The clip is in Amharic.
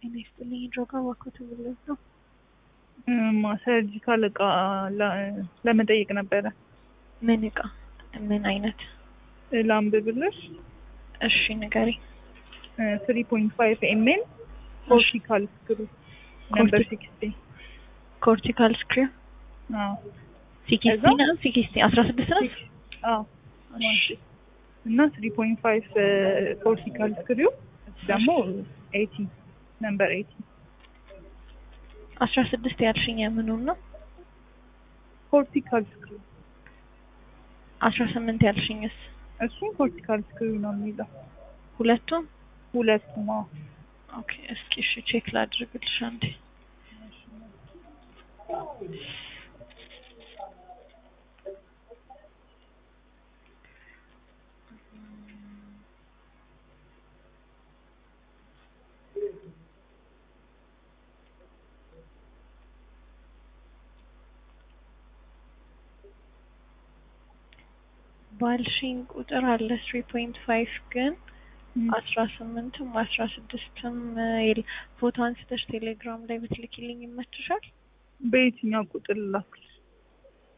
ጤና ይስጥልኝ ድሮጋ ባኮት ብሎት ነው። ሰርጂካል እቃ ለመጠየቅ ነበረ። ምን እቃ? ምን አይነት? ላንብብልሽ። እሺ ንገሪ። ትሪ ፖይንት ፋይቭ ኤምኤል ኮርቲካል ስክሩ ነምበር ሲክስቲ ኮርቲካል ስክሪው ሲክስቲ ነው። ሲክስቲ አስራ ስድስት ነው። እና ትሪ ፖይንት ፋይቭ ኮርቲካል ስክሪው ደግሞ ኤቲ ነምበር ኤቲ አስራ ስድስት ያልሽኝ የምኑን ነው? ኮርቲካል ስክሪው አስራ ስምንት ያልሽኝስ? እሱም ኮርቲካል ስክሪው ነው የሚለው ሁለቱም ሁለቱም። አዎ ኦኬ። እስኪ እሺ ቼክ ላድርግልሽ አንዴ። ባልሽኝ ቁጥር አለ ትሪ ፖይንት ፋይቭ ግን አስራ ስምንትም አስራ ስድስትም ፎቶ አንስተሽ ቴሌግራም ላይ ብትልኪልኝ ይመችሻል? በየትኛው ቁጥር ላክልሽ?